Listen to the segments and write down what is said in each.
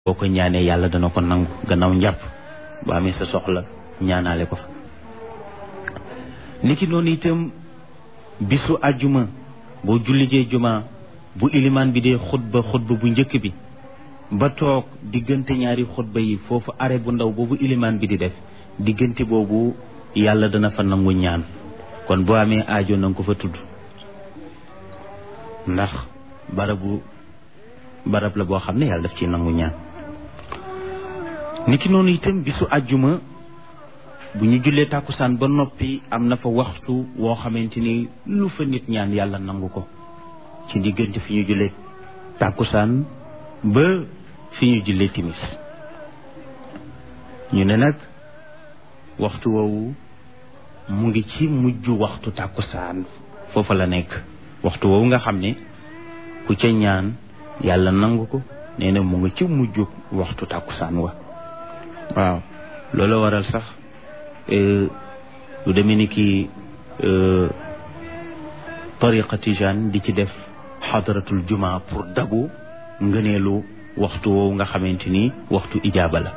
boo ko ñaanee yàlla dana ko nangu gannaaw njàpp ba amee sa soxla ñaanaale ko fa niki noonu itam bisu àjjuma boo jullijee juma bu ilimaan bi dee xutba xutba bu njëkk bi ba toog diggante ñaari xutba yi foofu are bu ndaw boobu ilimaan bi di def diggante boobu yàlla dana fa nangu ñaan kon boo amee aajo na nga ko fa tudd ndax barabu barab la boo xam ne yàlla daf ci nangu ñaan niki noonu itam bisu àjjuma bu ñu jullee tàkkusaan ba noppi am na fa waxtu woo xamante ni lu fa nit ñaan yàlla nangu ko ci diggante fi ñu jullee tàkkusaan ba fi ñu jullee timis ñu ne nag waxtu woowu mu ngi ci mujj waxtu tàkkusaan foofa la nekk waxtu woowu nga xam ne ku ca ñaan yàlla nangu ko nee na mu ngi ci mujj waxtu tàkkusaan wa waaw loolu waral sax lu demee ni ki tariqa tijaan di ci def xadaratul juma pour dabu ngëneelu waxtu woowu nga xamante ni waxtu ijaaba la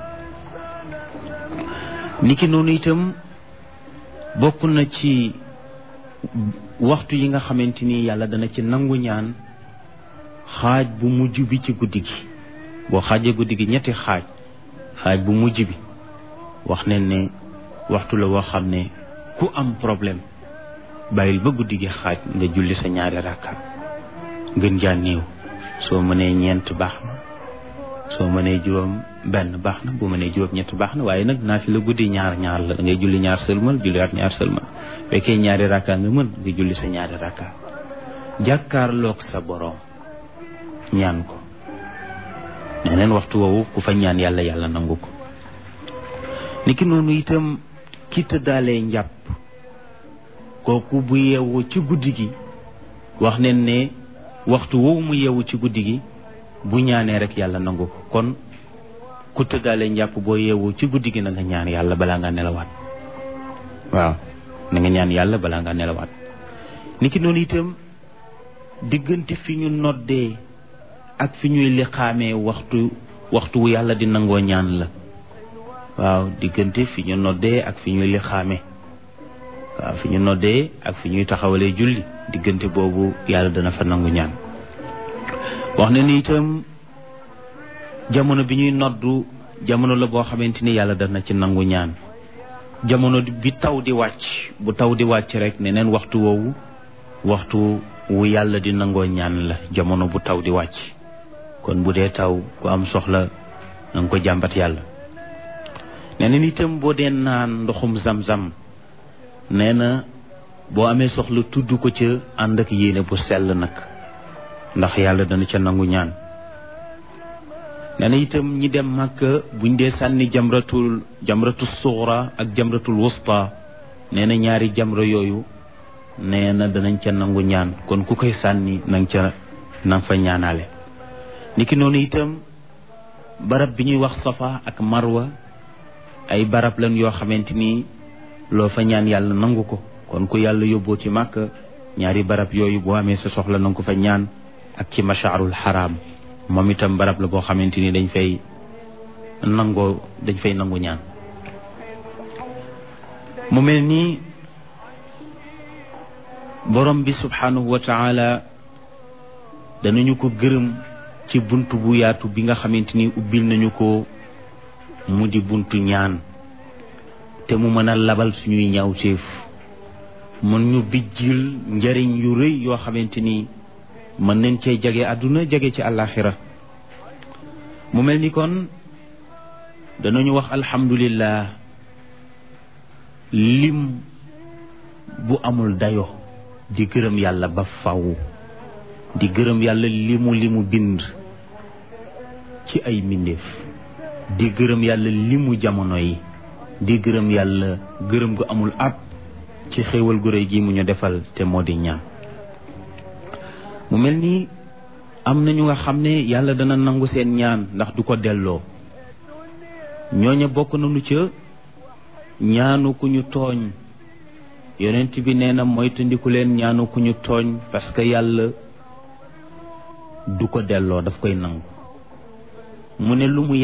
niki noonu itam bokk na ci waxtu yi nga xamante ni yàlla dana ci nangu ñaan xaaj bu mujj bi ci guddi gi boo xaajee guddi gi ñetti xaaj xaaj bu mujj bi wax nañ ne waxtu la woo xam ne ku am problème bàyyil ba guddi gi xaaj nga julli sa ñaari rakka gën jaa néew soo mënee ñeent baax na soo mënee juróom benn baax na bu mënee juróom ñett baax na waaye nag naa fi la guddi ñaar ñaar la da ngay julli ñaar sëlmal julliwaat ñaar sëlmal fekkee ñaari rakka nga mën nga julli sa ñaari rakka jàkkaarloog sa boroom ñaan ko neneen waxtu woowu ku fa ñaan yàlla yàlla nangu ko niki noonu itam ki tëddaalee njàpp kooku bu yeewu ci guddi gi wax nen ne waxtu woowu mu yeewu ci guddi gi bu ñaanee rek yàlla nangu ko kon ku tëddaalee njàpp boo yeewu ci guddi gi na nga ñaan yàlla balaa nga nelawaat waaw na nga ñaan yàlla balaa nga nelawaat niki noonu itam diggante fi ñu noddee ak fi ñuy liqaamee waxtu waxtu wu yàlla di nangoo ñaan la waaw diggante fi ñu noddee ak fi ñuy liqaamee waaw fi ñu noddee ak fi ñuy taxawalee julli diggante boobu yàlla dana fa nangu ñaan wax na ni itam jamono bi ñuy noddu jamono la boo xamante ni yàlla dana ci nangu ñaan jamono bi taw di wàcc bu taw di wàcc rek neneen waxtu woowu waxtu wu yàlla di nangoo ñaan la jamono bu taw di wàcc kon bu dee taw ku am soxla na nga ko jàmbat yàlla nee na itam boo dee naan ndoxum zam-zam nee na boo amee soxla tudd ko ca ànd ak yéene bu sell nag ndax yàlla dana ca nangu ñaan nee na itam ñi dem màkka buñ dee sànni jamratul jamratul suxra ak jamratul wusta nee na ñaari jamra yooyu nee na danañ ca nangu ñaan kon ku koy sànni nang ca nang fa ñaanaale niki noonu itam barab bi ñuy wax safa ak marwa ay barab lan yoo xamante ni loo fa ñaan yàlla nangu ko kon ku yàlla yóbboo ci màkk ñaari barab yooyu boo amee sa soxla nanga ko fa ñaan ak ci mashaarul xaraam moom itam barab la boo xamante ni dañ fay nangoo dañ fay nangu ñaan mu mel nii borom bi subhanahu wa taala danañu ko gërëm ci bunt bu yaatu bi nga xamante ni ubbil nañu ko mu di buntu ñaan te mu mën a labal suñuy ñaawteef mën ñu bijjil njariñ yu rëy yoo xamante ni mën nañ cee jage àdduna jage ci àllaaxira mu mel ni kon danañu wax alhamdulillah lim bu amul dayo di gërëm yàlla ba faw di gërëm yàlla limu limu bind ci ay mbindeef di gërëm yàlla limu jamono yi di gërëm yàlla gërëm gu amul ab ci xéewal gu réy gi mu ñu defal te moo di ñaan mu mel ni am na ñu nga xam ne yàlla dana nangu seen ñaan ndax du ko delloo ñooña bokk nañu ca ñaanu ku ñu tooñ yonent bi nee na moytandiku leen ñaanu ku ñu tooñ parce que yàlla du ko delloo daf koy nangu mu ne lu mu